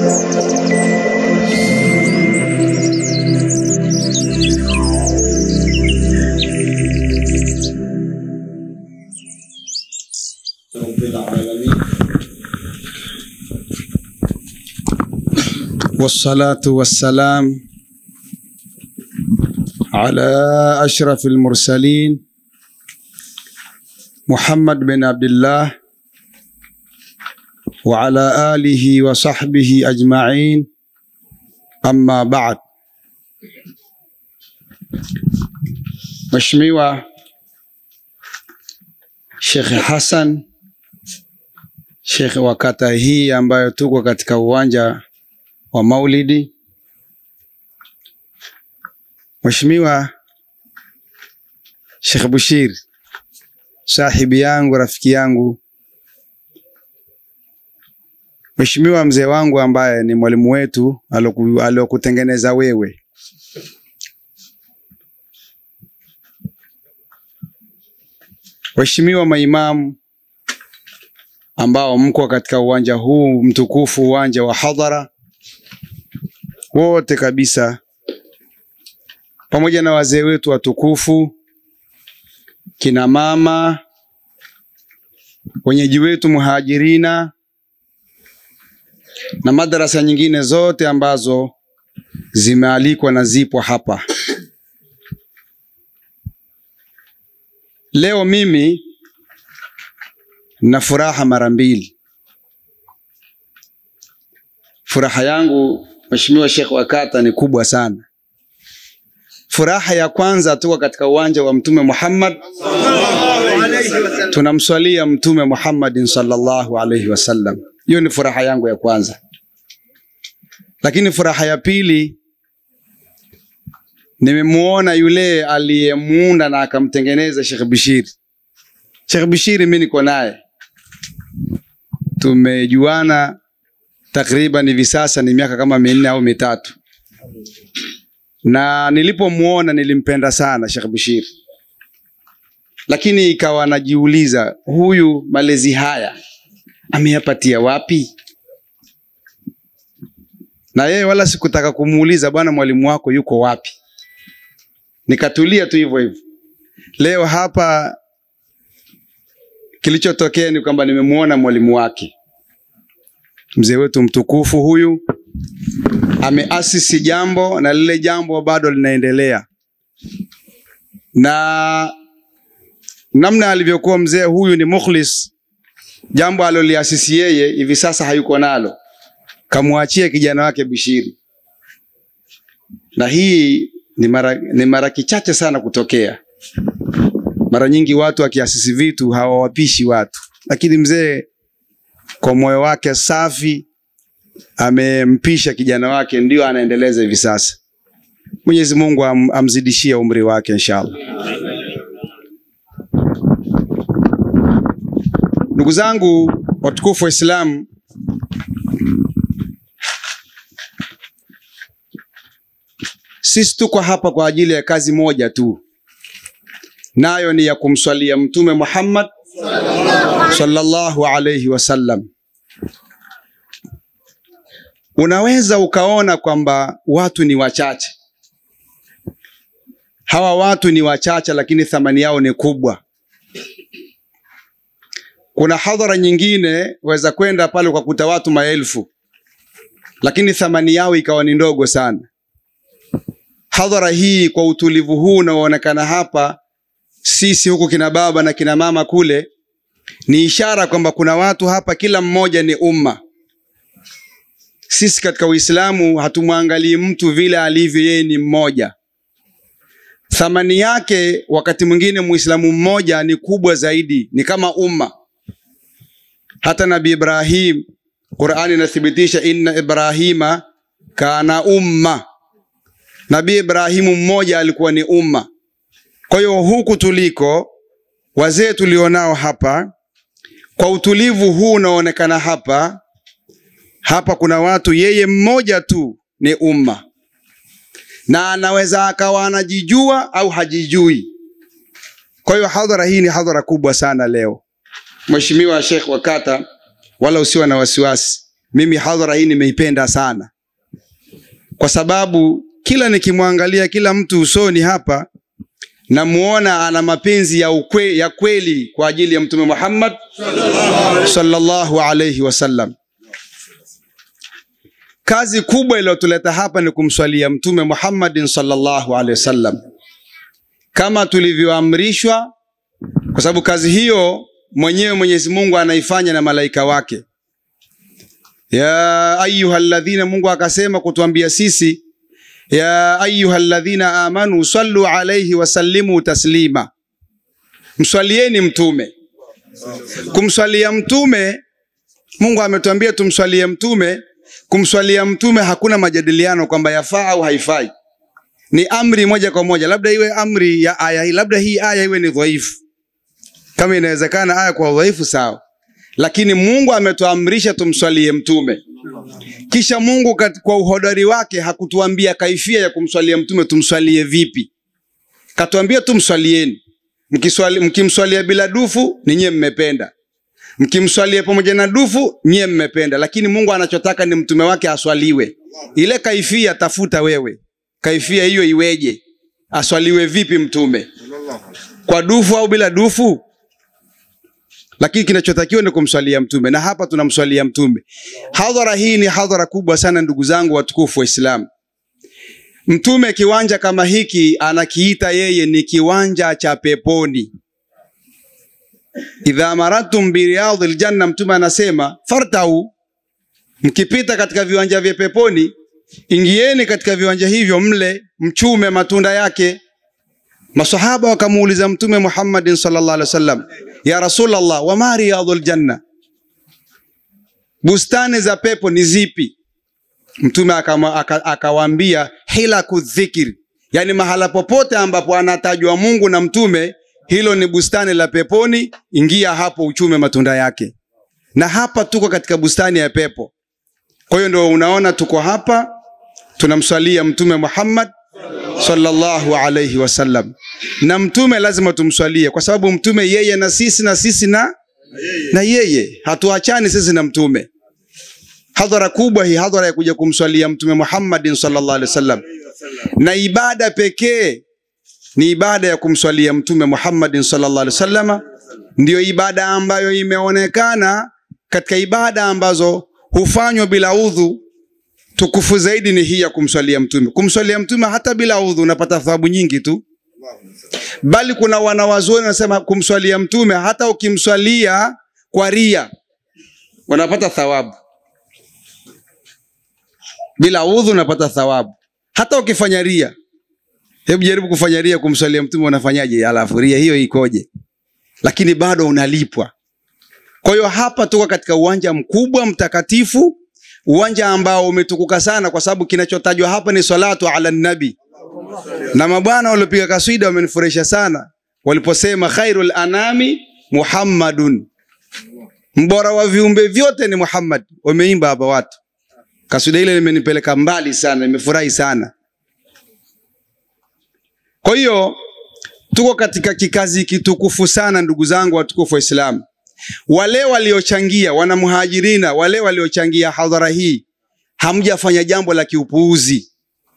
رب العالمين والصلاة والسلام على أشرف المرسلين محمد بن عبد الله وعلى آله وصحبه أجمعين أما بعد Mheshimiwa Sheikh Hassan, Sheikh wa kata hii ambayo tuko katika uwanja wa Maulidi, Mheshimiwa Sheikh Bushir, sahibi yangu, rafiki yangu, Mheshimiwa mzee wangu ambaye ni mwalimu wetu aloku- aliokutengeneza wewe, Waheshimiwa maimamu ambao mko katika uwanja huu mtukufu, uwanja wa hadhara, wote kabisa, pamoja na wazee wetu watukufu, kina mama, wenyeji wetu muhajirina na madarasa nyingine zote ambazo zimealikwa na zipo hapa. Leo mimi na furaha mara mbili. Furaha yangu Mheshimiwa Sheikh wa kata ni kubwa sana. Furaha ya kwanza, tuko katika uwanja wa Mtume Muhammad, tunamswalia Mtume Muhammadin sallallahu alaihi wasallam. Hiyo ni furaha yangu ya kwanza, lakini furaha ya pili nimemuona yule aliyemuunda na akamtengeneza Sheikh Bishiri. Sheikh Bishiri mimi niko naye, tumejuana takriban hivi sasa ni miaka kama minne au mitatu, na nilipomuona nilimpenda sana Sheikh Bishiri, lakini ikawa najiuliza huyu malezi haya ameyapatia wapi? Na yeye wala sikutaka kumuuliza bwana, mwalimu wako yuko wapi? Nikatulia tu hivyo hivyo. Leo hapa kilichotokea ni kwamba nimemuona mwalimu wake, mzee wetu mtukufu huyu ameasisi jambo na lile jambo bado linaendelea, na namna alivyokuwa mzee huyu ni mukhlis, jambo aliloliasisi yeye hivi sasa hayuko nalo, kamwachia kijana wake Bishiri, na hii ni mara, ni mara kichache sana kutokea. Mara nyingi watu wakiasisi vitu hawawapishi watu, lakini mzee kwa moyo wake safi amempisha kijana wake, ndio anaendeleza hivi sasa. Mwenyezi Mungu am, amzidishie umri wake inshallah. Ndugu zangu watukufu wa Islam, sisi tuko hapa kwa ajili ya kazi moja tu, nayo ni ya kumswalia Mtume Muhammad sallallahu alayhi wasallam. Unaweza ukaona kwamba watu ni wachache, hawa watu ni wachache, lakini thamani yao ni kubwa. Kuna hadhara nyingine waweza kwenda pale ukakuta watu maelfu, lakini thamani yao ikawa ni ndogo sana. Hadhara hii kwa utulivu huu unaoonekana hapa, sisi huku kina baba na kina mama kule, ni ishara kwamba kuna watu hapa, kila mmoja ni umma. Sisi katika Uislamu hatumwangalii mtu vile alivyo, yeye ni mmoja. Thamani yake wakati mwingine Muislamu mmoja ni kubwa zaidi, ni kama umma. Hata Nabii Ibrahim, Qur'ani inathibitisha inna Ibrahima kana umma. Nabii Ibrahimu mmoja alikuwa ni umma. Kwa hiyo huku tuliko, wazee tulionao hapa, kwa utulivu huu unaoonekana hapa hapa, kuna watu, yeye mmoja tu ni umma, na anaweza akawa anajijua au hajijui. Kwa hiyo hadhara hii ni hadhara kubwa sana leo. Mheshimiwa Sheikh wa kata, wala usiwe na wasiwasi, mimi hadhara hii nimeipenda sana, kwa sababu kila nikimwangalia kila mtu usoni hapa namuona ana mapenzi ya, ukwe, ya kweli kwa ajili ya Mtume Muhammad sallallahu alayhi wasallam. Kazi kubwa iliyotuleta hapa ni kumswalia Mtume Muhammadin sallallahu alaihi wasallam kama tulivyoamrishwa, kwa sababu kazi hiyo mwenyewe Mwenyezi Mungu anaifanya na malaika wake. Ya ayyuhalladhina, Mungu akasema kutuambia sisi, ya ayyuhalladhina amanu sallu alayhi wasallimu taslima, mswalieni mtume. Kumswalia mtume, Mungu ametuambia tumswalie mtume kumswalia mtume hakuna majadiliano kwamba yafaa au haifai, ni amri moja kwa moja. Labda iwe amri ya aya hii, labda hii aya iwe ni dhaifu. Kama inawezekana aya kwa dhaifu, sawa, lakini Mungu ametuamrisha tumswalie mtume. Kisha Mungu kat, kwa uhodari wake hakutuambia kaifia ya kumswalia mtume, tumswalie vipi. Katuambia tumswalieni. Mkiswali, mkimswalia bila dufu ni nyie mmependa mkimswalia pamoja na dufu nyie mmependa, lakini Mungu anachotaka ni mtume wake aswaliwe. Ile kaifia tafuta wewe, kaifia hiyo iweje? Aswaliwe vipi mtume, kwa dufu au bila dufu? Lakini kinachotakiwa ni kumswalia mtume, na hapa tunamswalia mtume. Hadhara hii ni hadhara kubwa sana, ndugu zangu watukufu wa Islam. Mtume kiwanja kama hiki anakiita yeye ni kiwanja cha peponi idha maradtum biriyadhi ljanna, mtume anasema fartau, mkipita katika viwanja vya peponi, ingieni katika viwanja hivyo, mle mchume matunda yake. Masahaba wakamuuliza Mtume Muhammadin sallallahu alaihi wasallam, ya Rasulullah, wama riyadhul janna, bustani za pepo ni zipi? Mtume akawaambia hilaku dhikri, yani mahala popote ambapo anatajwa Mungu na mtume hilo ni bustani la peponi, ingia hapo uchume matunda yake. Na hapa tuko katika bustani ya pepo. Kwa hiyo ndio unaona tuko hapa tunamswalia Mtume Muhammad sallallahu alayhi wasallam, na mtume lazima tumswalie kwa sababu mtume yeye na sisi na sisi na na yeye, hatuachani sisi na mtume. Hadhara kubwa hii, hadhara ya kuja kumswalia Mtume Muhammadin sallallahu alayhi wasallam, na ibada pekee ni ibada ya kumswalia Mtume Muhammadin sallallahu alaihi wasallam, ndiyo ibada ambayo imeonekana katika ibada ambazo hufanywa bila udhu. Tukufu zaidi ni hii ya kumswalia Mtume. Kumswalia Mtume hata bila udhu unapata thawabu nyingi tu, bali kuna wanawazuoni wanasema kumswalia Mtume hata ukimswalia kwa ria unapata thawabu, bila udhu unapata thawabu, hata ukifanya ria Hebu jaribu kufanya ria kumswalia mtume, unafanyaje? Alafu ria hiyo ikoje? Lakini bado unalipwa. Kwa hiyo hapa tuko katika uwanja mkubwa mtakatifu, uwanja ambao umetukuka sana, kwa sababu kinachotajwa hapa ni salatu ala nabi, na mabwana waliopiga kaswida wamenifurahisha sana waliposema khairul anami Muhammadun, mbora wa viumbe vyote ni Muhammad. Wameimba hapa watu, kaswida ile limenipeleka mbali sana, nimefurahi sana. Kwa hiyo tuko katika kikazi kitukufu sana, ndugu zangu watukufu wa Islam. Wale waliochangia wanamuhajirina, wale waliochangia hadhara hii, hamjafanya jambo la kiupuuzi,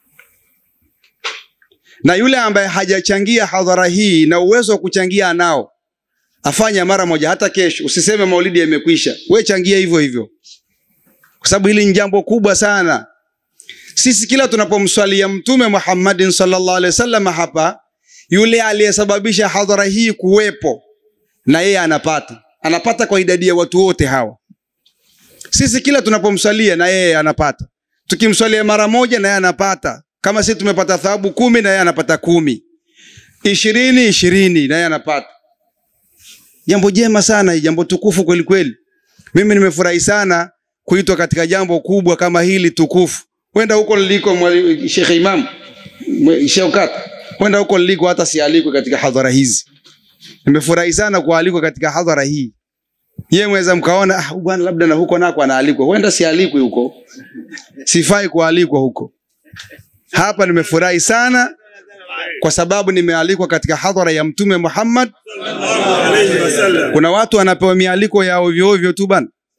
na yule ambaye hajachangia hadhara hii na uwezo wa kuchangia anao, afanya mara moja, hata kesho. Usiseme maulidi yamekwisha, we changia hivyo hivyo, kwa sababu hili ni jambo kubwa sana. Sisi kila tunapomswalia Mtume Muhammadin sallallahu alaihi wasallam hapa, yule aliyesababisha hadhara hii kuwepo na yeye anapata, anapata kwa idadi ya watu wote hawa. Sisi kila tunapomswalia na yeye anapata, tukimswalia mara moja na yeye anapata. Kama sisi tumepata thawabu kumi na yeye anapata kumi, ishirini ishirini na yeye anapata. Jambo jema sana hii, jambo tukufu kweli kweli. Mimi nimefurahi sana kuitwa katika jambo kubwa kama hili tukufu Wenda huko liliko Sheikh Imam Sheikh Kata, wenda huko liliko hata sialikwe katika hadhara hizi. Nimefurahi sana kualikwa katika hadhara hii. Yeye mweza mkaona ah, bwana labda na huko nako anaalikwa, wenda sialikwe huko, sifai kualikwa huko. Hapa nimefurahi sana kwa sababu nimealikwa katika hadhara ya Mtume Muhammad. Kuna watu wanapewa mialiko ya ovyo ovyo tu bana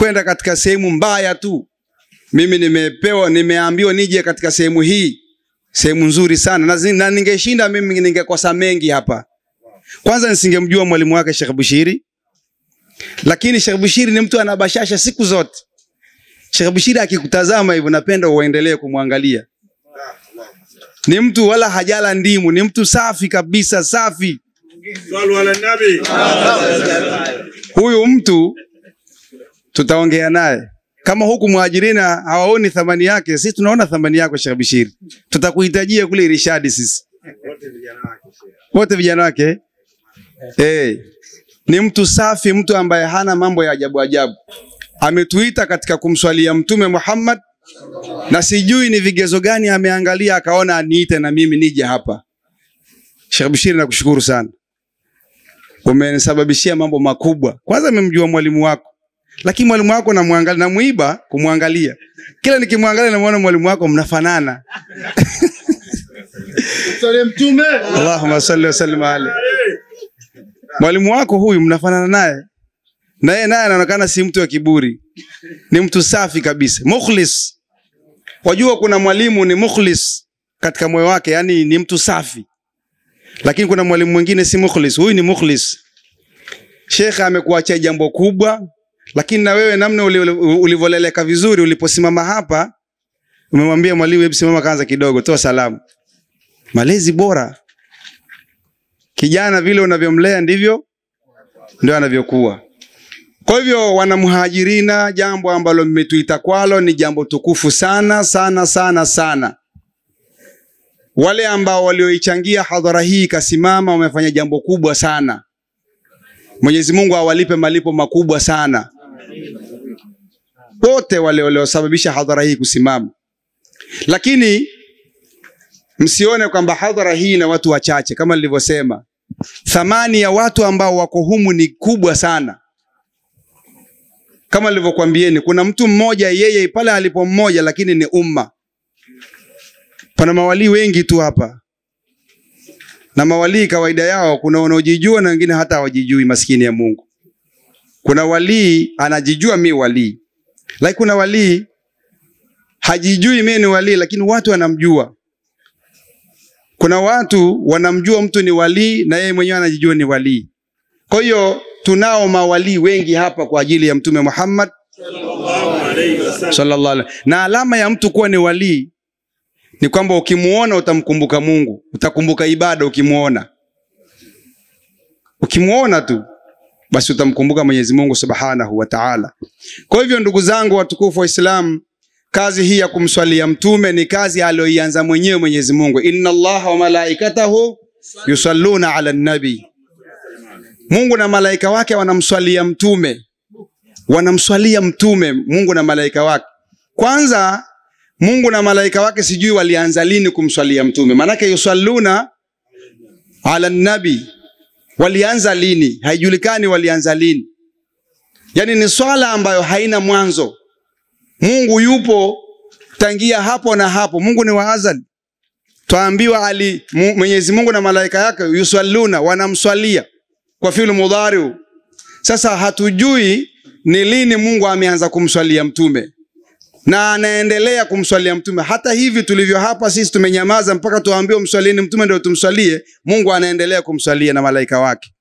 kwenda katika sehemu mbaya tu mimi nimepewa nimeambiwa nije katika sehemu hii sehemu nzuri sana na, zi- na ningeshinda mimi ningekosa mengi hapa kwanza nisingemjua mwalimu wake Sheikh Bushiri lakini Sheikh Bushiri ni mtu ana bashasha siku zote Sheikh Bushiri akikutazama hivyo napenda uendelee kumwangalia ni mtu wala hajala ndimu ni mtu safi kabisa safi Sallu ala nabi. huyu mtu tutaongea naye kama huku mwajirina hawaoni thamani yake sisi tunaona thamani yako Sheikh Bishiri tutakuhitajia kule irishadi sisi Wote vijana wake. Sheikh. wote vijana wake hey. ni mtu safi mtu ambaye hana mambo ya ajabu ajabu ametuita katika kumswalia mtume Muhammad na sijui ni vigezo gani ameangalia akaona aniite na mimi nije hapa Sheikh Bishiri nakushukuru sana umenisababishia mambo makubwa kwanza nimemjua mwalimu wako lakini mwalimu wako namwangalia namuiba kumwangalia kila nikimwangalia namuona mwalimu wako mnafanana Msalie mtume. Allahumma salli wa sallim alayhi mwalimu wako huyu mnafanana naye na yeye naye anaonekana si mtu wa kiburi ni mtu safi kabisa mukhlis wajua kuna mwalimu ni mukhlis katika moyo wake yani ni mtu safi lakini kuna mwalimu mwingine si mukhlis huyu ni mukhlis shekhe amekuachia jambo kubwa lakini na wewe namna uli- uli- ulivyoleleka vizuri uliposimama hapa umemwambia mwalimu hebu simama kwanza kidogo toa salamu malezi bora kijana vile unavyomlea ndivyo ndio anavyokuwa kwa hivyo wanamhajirina jambo ambalo mmetuita kwalo ni jambo tukufu sana sana sana sana wale ambao walioichangia hadhara hii ikasimama wamefanya jambo kubwa sana mwenyezi mungu awalipe malipo makubwa sana wote wale waliosababisha hadhara hii kusimama lakini msione kwamba hadhara hii na watu wachache kama nilivyosema thamani ya watu ambao wako humu ni kubwa sana kama nilivyokuambieni kuna mtu mmoja yeye pale alipo mmoja lakini ni umma pana mawalii wengi tu hapa na mawalii kawaida yao kuna wanaojijua na wengine hata hawajijui maskini ya mungu kuna walii anajijua mi walii lakini kuna walii hajijui mi ni walii lakini watu wanamjua kuna watu wanamjua mtu ni walii na yeye mwenyewe anajijua ni walii kwa hiyo tunao mawalii wengi hapa kwa ajili ya mtume muhammad Sallallahu alayhi wasallam. sallallahu alaihi na alama ya mtu kuwa ni walii ni kwamba ukimuona utamkumbuka mungu utakumbuka ibada ukimuona ukimuona tu basi utamkumbuka mwenyezi mungu subhanahu wa taala kwa hivyo ndugu zangu watukufu wa islam kazi hii ya kumswalia mtume ni kazi aliyoianza mwenyewe mwenyezi mungu inna allaha wa malaikatahu yusalluna ala nabii mungu na malaika wake wanamswalia mtume wanamswalia mtume mungu na malaika wake kwanza mungu na malaika wake sijui walianza lini kumswalia mtume maanake yusalluna ala nabi walianza lini haijulikani walianza lini yaani ni swala ambayo haina mwanzo mungu yupo tangia hapo na hapo mungu ni waazali twaambiwa ali Mu- mwenyezi mungu na malaika yake yusalluna wanamswalia kwa filu mudhariu sasa hatujui ni lini mungu ameanza kumswalia mtume na anaendelea kumswalia mtume hata hivi tulivyo hapa sisi tumenyamaza mpaka tuambiwe mswalieni mtume ndio tumswalie mungu anaendelea kumswalia na malaika wake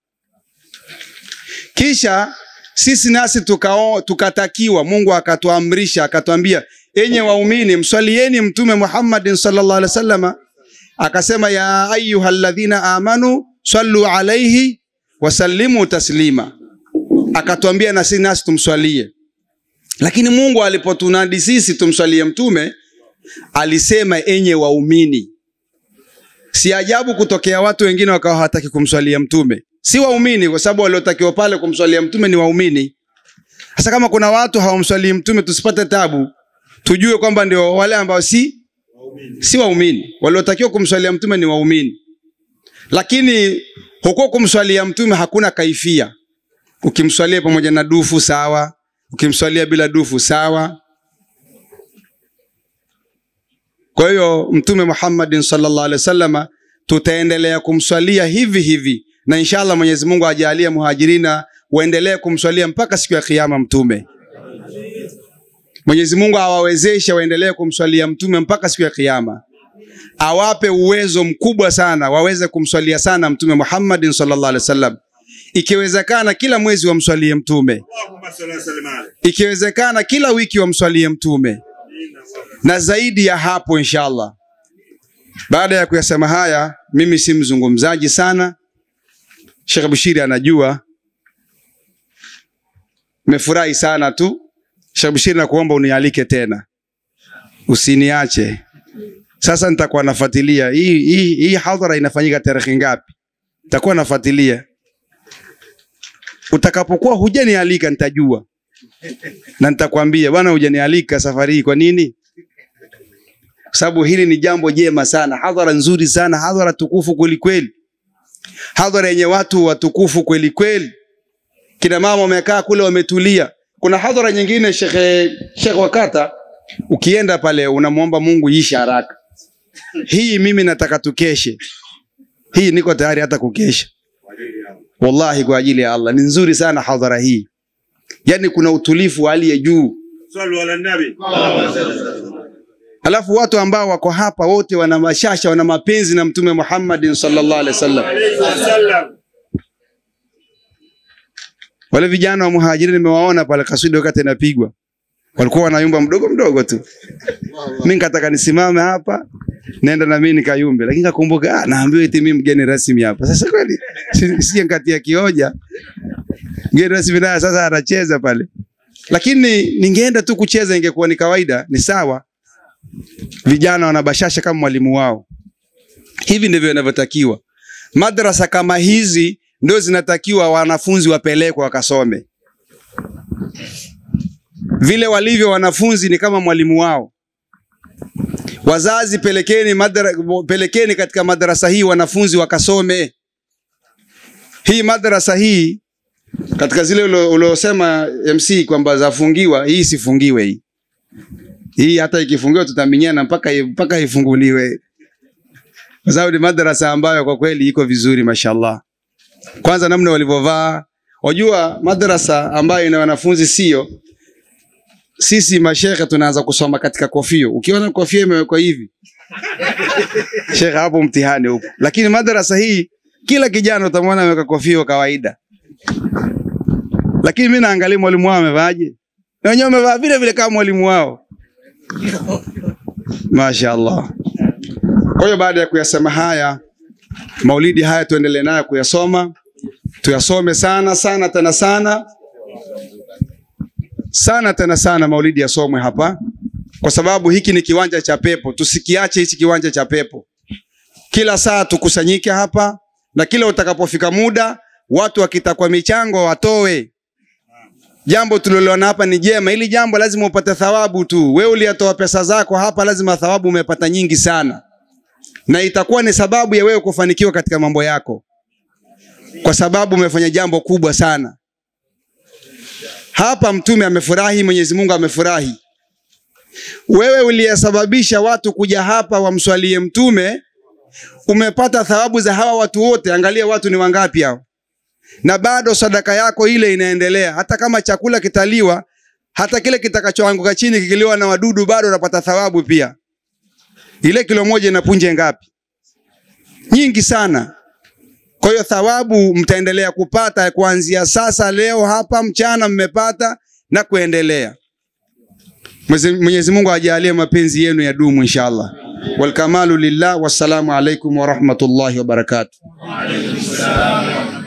kisha sisi nasi tukao, tukatakiwa mungu akatuamrisha akatuambia enye waumini mswalieni mtume muhammadin sallallahu alaihi wasallama akasema ya ayuha ladhina amanu sallu alaihi wasallimu taslima akatuambia na sisi nasi tumswalie lakini mungu alipotunadi sisi tumswalie mtume alisema enye waumini si ajabu kutokea watu wengine wakawa hawataki kumswalia mtume si waumini kwa sababu waliotakiwa pale kumswalia mtume ni waumini sasa kama kuna watu hawamswalii mtume tusipate tabu tujue kwamba ndio wale ambao si si waumini waliotakiwa kumswalia mtume ni waumini lakini huko kumswalia mtume hakuna kaifia ukimswalia pamoja na dufu sawa ukimswalia bila dufu sawa kwa hiyo mtume muhammadin sallallahu alaihi wasallama tutaendelea kumswalia hivi hivi na inshallah mwenyezi mungu ajalie muhajirina waendelee kumswalia mpaka siku ya kiama mtume Mwenyezi Mungu awawezeshe waendelee kumswalia mtume mpaka siku ya Kiyama, awape uwezo mkubwa sana waweze kumswalia sana Mtume Muhammadin sallallahu alaihi wasallam, ikiwezekana kila mwezi wamswalie mtume, Allahumma salli wa sallim alayhi. ikiwezekana kila wiki wamswalie mtume na zaidi ya hapo inshallah. Baada ya kuyasema haya, mimi si mzungumzaji sana. Sheikh Bushiri anajua, nimefurahi sana tu. Sheikh Bushiri, nakuomba unialike tena, usiniache. Sasa nitakuwa nafuatilia hii hii hii hadhara inafanyika tarehe ngapi, nitakuwa nafuatilia. Utakapokuwa hujanialika nitajua na nitakwambia bwana, hujanialika safari hii. Kwa nini? Kwa sababu hili ni jambo jema sana, hadhara nzuri sana, hadhara tukufu kweli kweli, hadhara yenye watu watukufu kweli kweli. Kina mama wamekaa kule wametulia. Kuna hadhara nyingine, shekhe shekhe wakata, ukienda pale unamwomba Mungu iishe haraka. Hii mimi nataka tukeshe, hii niko tayari hata kukesha, wallahi, kwa ajili ya Allah. Ni nzuri sana hadhara hii, yaani kuna utulivu wa hali ya juu. Sallu ala nabi. Alafu watu ambao wako hapa wote wana mashasha, wana mapenzi na Mtume Muhammadin sallallahu alaihi wasallam. Alayhi wasallam. Wale vijana wa muhajiri nimewaona pale kaswidi wakati inapigwa, walikuwa wanayumba mdogo mdogo tu. Mimi nikataka nisimame hapa nenda na mimi nikayumbe, lakini kakumbuka, ah, naambiwa eti mimi mgeni rasmi hapa. Sasa kweli si- sije nkatia kioja, mgeni rasmi naye sasa anacheza pale, lakini ningeenda tu kucheza, ingekuwa ni kawaida, ni sawa. Vijana wanabashasha kama mwalimu wao. Hivi ndivyo inavyotakiwa. Madrasa kama hizi ndio zinatakiwa wanafunzi wapelekwe wakasome. Vile walivyo wanafunzi ni kama mwalimu wao. Wazazi, pelekeni madra, pelekeni katika madrasa hii wanafunzi wakasome. Hii madrasa hii katika zile ulo- uliosema MC kwamba zafungiwa, hii sifungiwe hii. Hii hata ikifungiwa tutaminyana mpaka mpaka ifunguliwe, kwa sababu ni madrasa ambayo kwa kweli iko vizuri, mashallah. Kwanza namna walivyovaa, wajua madrasa ambayo ina wanafunzi sio sisi mashekhe tunaanza kusoma katika kofio. Ukiona kofia imewekwa hivi, shekhe, hapo mtihani huko. Lakini madrasa hii kila kijana utamwona ameweka kofia wa kawaida, lakini mimi naangalia mwalimu wao amevaaje, na wenyewe wamevaa vile vile kama mwalimu wao. Mashaallah. Kwa hiyo baada ya kuyasema haya, maulidi haya tuendelee nayo kuyasoma, tuyasome sana sana tena sana sana tena sana, maulidi yasomwe hapa, kwa sababu hiki ni kiwanja cha pepo. Tusikiache hichi kiwanja cha pepo, kila saa tukusanyike hapa, na kila utakapofika muda, watu wakitakwa michango watoe. Jambo tuliloliona hapa ni jema, ili jambo lazima upate thawabu tu. Wewe uliyatoa pesa zako hapa, lazima thawabu umepata nyingi sana, na itakuwa ni sababu ya wewe kufanikiwa katika mambo yako, kwa sababu umefanya jambo kubwa sana. Hapa Mtume amefurahi, Mwenyezi Mungu amefurahi. Wewe uliyesababisha watu kuja hapa wamswalie Mtume, umepata thawabu za hawa watu wote. Angalia watu ni wangapi hao, na bado sadaka yako ile inaendelea. Hata kama chakula kitaliwa, hata kile kitakachoanguka chini kikiliwa na wadudu, bado unapata thawabu pia. Ile kilo moja ina punje ngapi? Nyingi sana. Kwa hiyo thawabu mtaendelea kupata kuanzia sasa, leo hapa mchana mmepata na kuendelea. Mwenyezi- Mwenyezi Mungu ajalie mapenzi yenu ya dumu inshallah. Walkamalu lillah. Wassalamu alaikum warahmatullahi wabarakatuh.